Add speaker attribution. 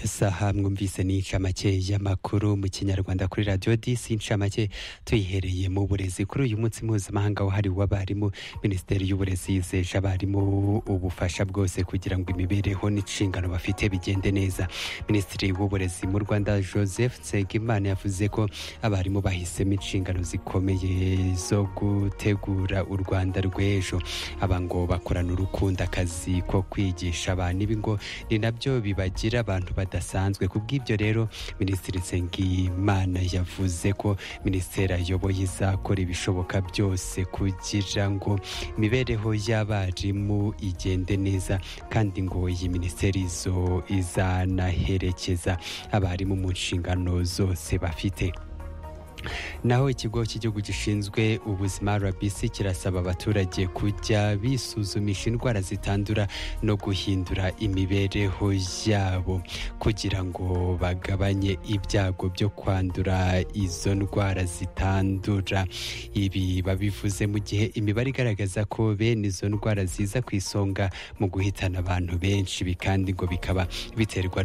Speaker 1: isaha mwumvise ni inshamake y'amakuru mu kinyarwanda kuri radiyo disi inshamake tuyihereye mu burezi kuri uyu munsi mpuzamahanga wahariwe abarimu minisiteri y'uburezi yizeje abarimu ubufasha bwose kugira ngo imibereho n'inshingano bafite bigende neza minisitiri w'uburezi mu rwanda joseph nsengimana yavuze ko abarimu bahisemo inshingano zikomeye zo gutegura u rwanda rw'ejo aba ngo bakorana urukundo akazi ko kwigisha abantu ibi ngo ni nabyo bibagira abantu badasanzwe ku bw'ibyo rero minisitiri nsengimana yavuze ko minisiteri ayoboye izakora ibishoboka byose kugira ngo imibereho y'abarimu igende neza kandi ngo iyi minisiteri zo izanaherekeza abarimu mu nshingano zose bafite naho ikigo cy'igihugu gishinzwe ubuzima rbc kirasaba abaturage kujya bisuzumisha indwara zitandura no guhindura imibereho yabo kugira ngo bagabanye ibyago byo kwandura izo ndwara zitandura ibi babivuze mu gihe imibare igaragaza ko bene izo ndwara ziza ku isonga mu guhitana abantu benshi kandi ngo bikaba biterwa